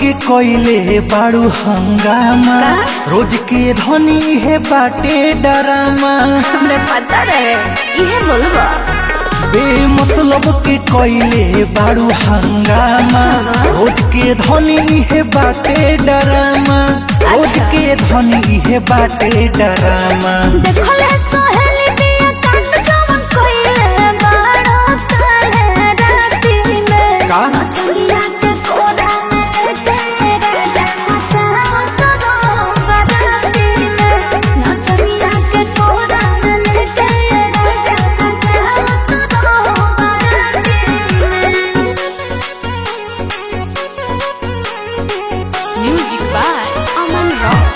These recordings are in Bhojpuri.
के कोइले बाड़ू हंगामा रोज के धनी है बाटे डरामा हमरे पता रहे इहे बोलबा बे मतलब के कोइले बाड़ू हंगामा रोज के धनी है बाटे डरामा रोज अच्छा। के धनी है बाटे डरामा देखले सोहेली बिया कांड जवन कोइले बाड़ो काले राती में का? चलिया के कोरा में लेके राजा चाहत रो बाराती में नचनिया के कोरा में लेके राजा चाहत रो बाराती में Music by Aman Rock.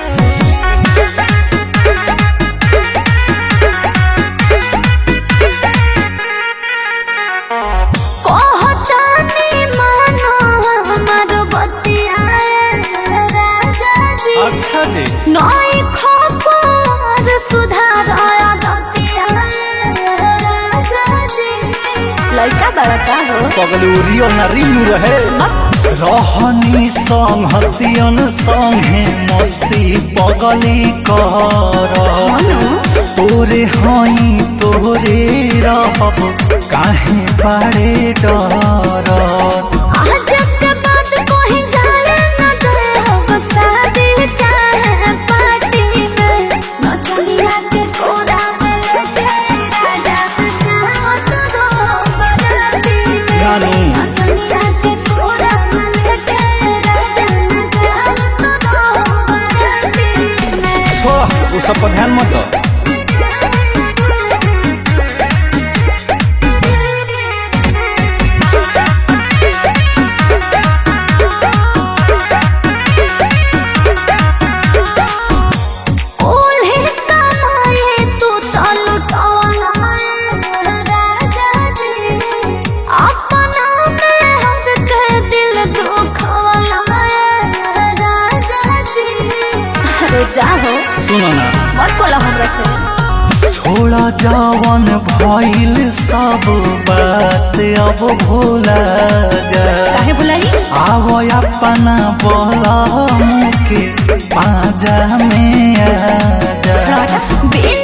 कहतानी मानो हमर बतिया राजा जी अच्छा जी नई खबर सुधार दतिया राजा जी लड़का बड़ा का हो पगलूरियो नरीनु रहे रहनी संहतियन संगे मस्ती पगली कर तोरे हई तोरे रहब काहे बाड़े डर आज के बाद कोई जाने न दे हो शादी चाहे पार्टी में नचनिया के कोरा में लेके राजा चाहत रो बराती में नानू। नचनिया के कोरा में लेके राजा चाहत रो बराती में छोड़ वो सब पर ध्यान मत दो ओल्हे कमाए तू तो लुटौला राजा जी अपना में हर के दिल दुखौला राजा जी अरे जाहो सुनो ना मत बोला हमरा से छोड़ा जवन भइल सब बात अब भूला जा काहे बुलाई आव अपना बोला मुके पाजा में आ जा बिन